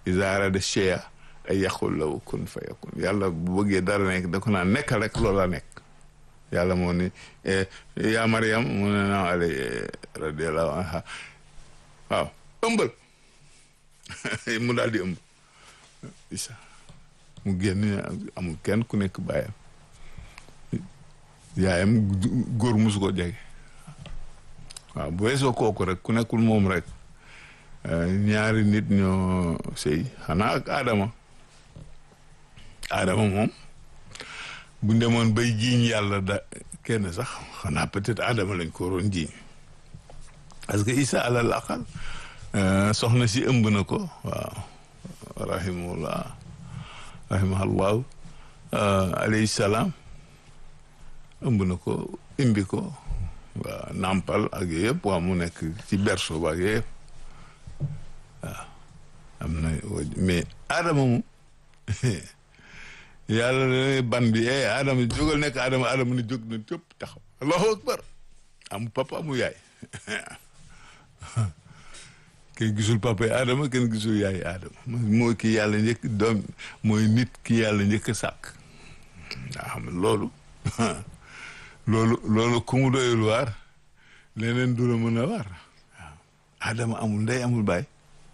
iza arada shay'a ay yaqul lahu kun fayakun yàlla bu bëggee dara nekk da ko naan nekkal rek loola nekk yàlla moo ni yaa Mariam mu ne naa ale radiallahu anha waaw ëmbal mu daal di ëmb isa mu génn amul kenn ku nekk bàyyam yaayam góor musu ko jege waaw bu weesoo kooku rek ku nekkul moom rek ñaari nit ñoo sëy xanaa ak Adama Adama moom bu demoon bay jiiñ yàlla da kenn sax xanaa peut-être Adama lañ ko waroon jiiñ parce que Isa alal aqal soxna si ëmb na ko waaw rahimahullah rahimahullahu alayhi salaam ëmb na ko imbi ko waaw nàmpal ak yooyu yëpp waa mu nekk ci berceau ba ak yooyu yëpp waaw am na mais Adama moom yàlla ne ban bi eh Adama jógal nekk Adama Adama ni jóg na cëpp taxaw allahu akbar amu papa amu yaay kenn gisul papa yi Adama kenn gisul yaay Adama mooy ki yàlla njëkk doom mooy nit ki yàlla njëkk a sàkk nga xam ne loolu loolu loolu ku mu doyul waar leneen du la mën a waar waaw Adama amul ndey amul baay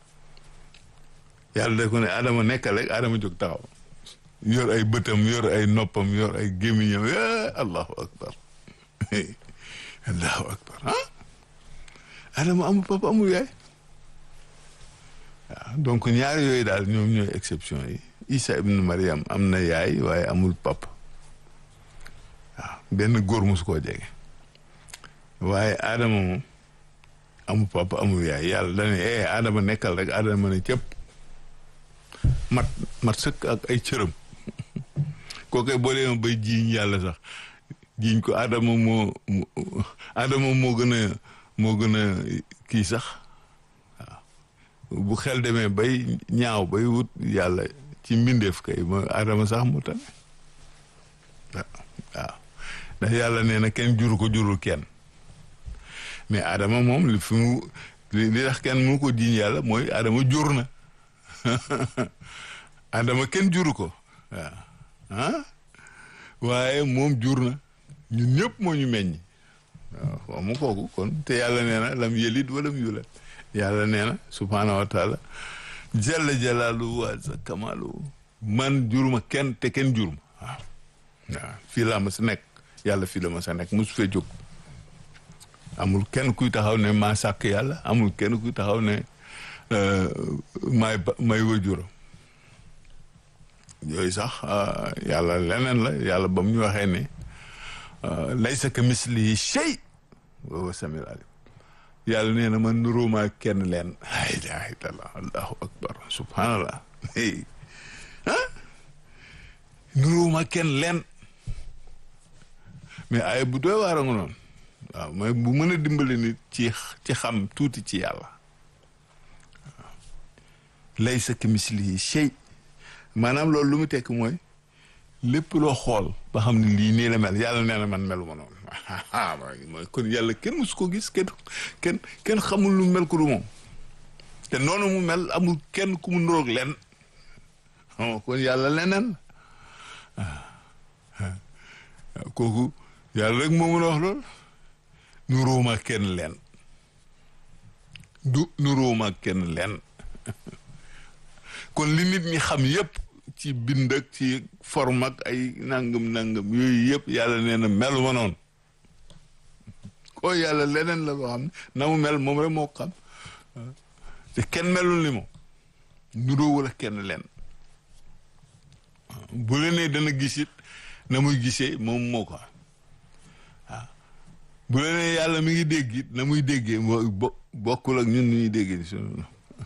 yàlla da ko ne Adama nekkal rek Adama jóg taxaw yor ay bëtam yor ay noppam yor ay gémmiñam allahu akbar allahu akbar ah Adama amul papa amul yaay waaw donc ñaar yooyu daal ñoom ñooy exception yi Isa ibn Mariam am na yaay waaye amul papa waaw benn góor mosu koo jege waaye Adama moom amul papa amul yaay yàlla dane eh Adama nekkal rek Adama ne cëpp mat mat sëkk ak ay cëram kookoy boo dee bay jiiñ yàlla sax jiiñ ko Adama moo Adama moo gën a moo gën a kii sax waaw bu xel demee bay ñaaw bay wut yàlla ci mbindeef kay mooy Adama sax mu tane waaw ndax yàlla nee na kenn juru ko jurul kenn mais Adama moom li fi mu li tax kenn mënu ko jiiñ yàlla mooy Adama jur na Adama kenn juru ko waaw ah waaye moom jur na ñun ñëpp moo ñu meññ waaw xaw ma kooku kon te yàlla nee na lam yelid walam yulad yàlla nee na subhaanahu wa taala jalla jalaaluhu wa azza kamaaluhu man juruma kenn te kenn juruma waaw waaw fii laa ma sa nekk yàlla fii la ma sa nekk mosu fee jóg amul kenn kuy taxaw ne maa sàkk yàlla amul kenn kuy taxaw ne may may wajuram yooyu sax yàlla leneen la yàlla ba mu ñu waxee ne laysa ka mislihi shay wa huwa samiul alim yàlla nee na man nuróomaa kenn leen la ilaha illallah allahu akbar subhanallah ah nuróomaa kenn leen mais ay bu doy waar a nga noonu waaw mais bu mën a dimbali nit ci ci xam tuuti ci yàlla waaw laysa ka mislihi shay maanaam loolu lu mu tekk mooy lépp loo xool ba xam ne lii nii la mel yàlla nee na man melu ma noonu mooy kon yàlla kenn musu ko gis kenn kenn kenn xamul lu mel ko du moom te noonu mu mel amul kenn ku mu nuroog len kon yàlla leneen kooku yàlla rek moo mën a wax loolu nuróoma kenn leen du nuróoma kenn leen kon li nit ñi xam yépp ci bind ak ci forme ak ay nangam nangam yooyu yëpp yàlla nee na melu ma noonu ko yàlla leneen la loo xam ne na mu mel moom rek moo xam te kenn melul ni moom nuroo wala kenn leen bu la nee dana gis it na muy gisee moom moo ko waaw bu la nee yàlla mi ngi dégg it na muy déggee moo bokkul ak ñun nu ñuy déggee sunu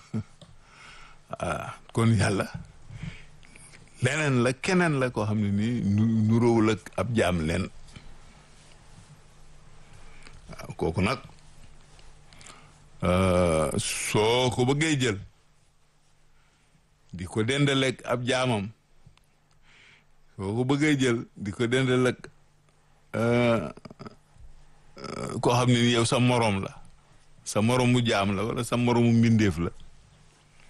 waaw kon yàlla leneen la keneen la koo xam ne nii nu nuróowul ak ab jaam leen waaw kooku nag soo ko bëggee jël di ko dendaleeg ab jaamam soo ko bëggee jël di ko dendaleeg koo xam ne ni yow sa moroom la sa moroomu jaam la wala sa moroomu mbindeef la